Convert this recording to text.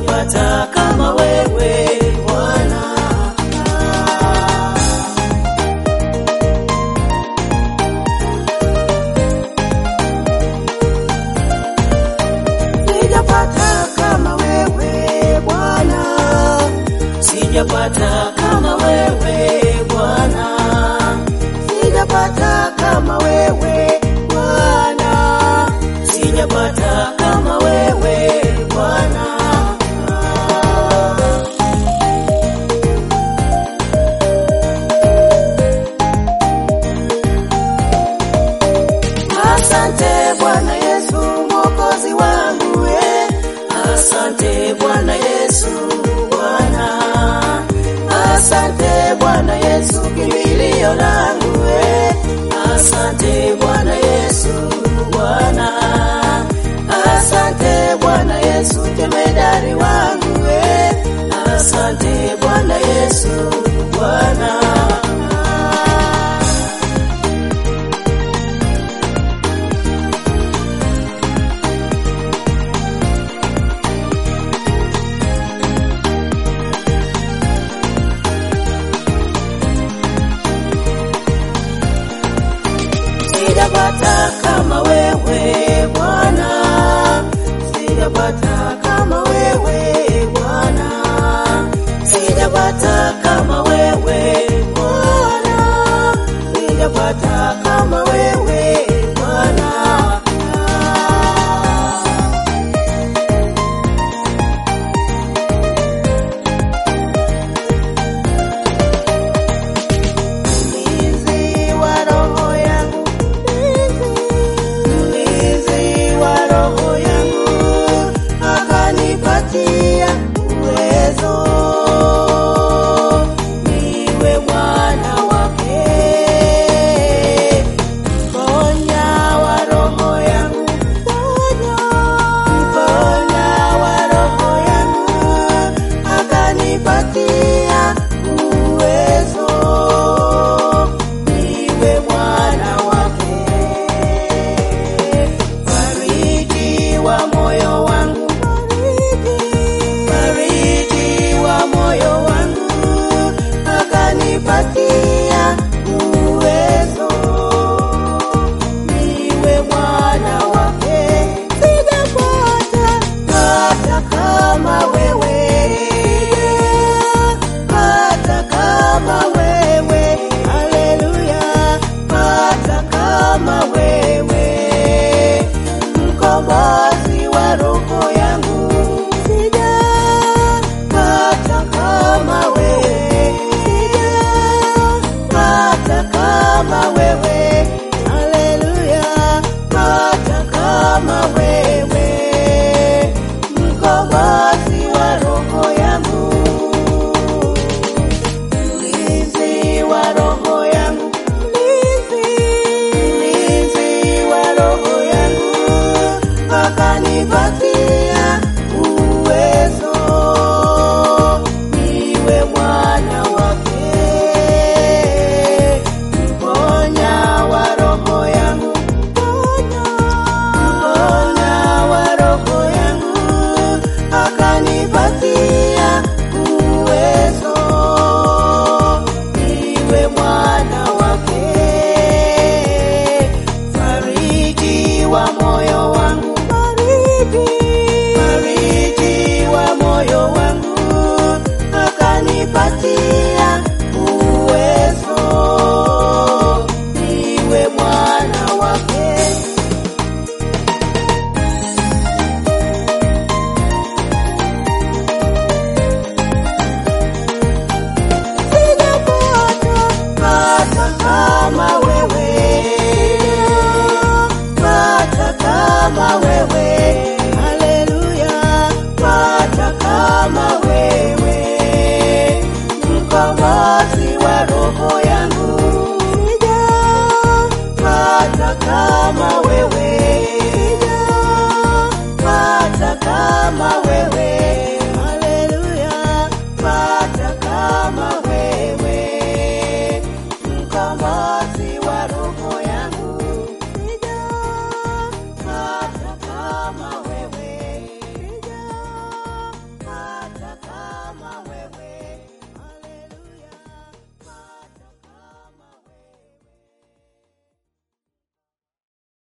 sijapata kama wewe Bwana. Sijapata kama wewe Bwana, sijapata kama wewe Bwana, sijapata kama wewe Bwana, sijapata kama wewe Bwana. Asante Bwana Yesu mwokozi wangu eh. Asante Bwana Yesu Bwana. Asante Bwana Yesu kimbilio langu eh. Asante Bwana Yesu Bwana. Asante Bwana Yesu jemedari wangu eh. Asante Bwana Yesu Bwana. sijapata kama wewe Bwana, sijapata kama wewe Bwana, sijapata kama wewe Bwana, sijapata kama wewe Bwana. Mlinzi wa roho yangu, mlinzi wa roho yangu, akanipatia uwezo niwe mwana wake. Mponya wa roho yangu, mponya wa roho yangu, akanipatia uwezo niwe mwana wake. Fariji wa moyo wangu, fariji wa moyo wangu, akanipatia uwezo niwe mwana wake. Sijapata hata kama wewe, hata kama wewe, haleluya, hata kama wewe, mkombozi wa roho yangu, sijapata kama wewe, sijapata kama wewe, haleluya, hata kama wewe, mkombozi wa roho yangu mlinzi wa roho yangu, mlinzi wa roho yangu, akanipatia uwezo niwe mwana wake. Mponya wa roho yangu, mponya wa roho yangu, akanipatia uwezo niwe mwana wake. Fariji wa moyo wangu, fariji wa moyo wangu, akanipatia uwezo niwe mwana wake. Pata kama wewe, pata kama wewe, haleluya, pata kama wewe, mkombozi wa roho yangu, pata kama wewe, pata kama wewe,